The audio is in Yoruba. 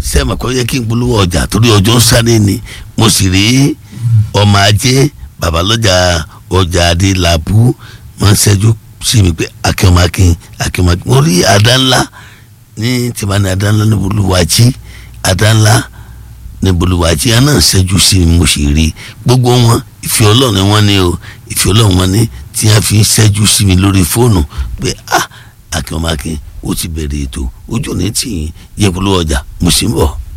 sẹ́mi kọ́ yẹ kí n polówó ọjà torí ọjọ́ sáré ni mo sì rí ọmọ ajé babalọ́jà ọjà adélábù máa ń ṣẹ́jú sí mi pé akínọmakin akínọmakin mo rí àdá ńlá ní tìmánì àdá ńlá ní bolúwàjí àdá ńlá ní bolúwàjí ẹ̀ náà ṣẹ́jú sí mi mo sì rí gbogbo wọn ìfẹ́ ọlọ́run ni wọ́n ní o ìfẹ́ ọlọ́run wọn ní tí wọ́n fi ń ṣẹ́jú sí mi lórí fóònù pé ah akínọmakin ó ti bẹ̀rẹ̀ ètò ojú ò ní tì yín yẹ polówó ọjà mo sì ń bọ̀.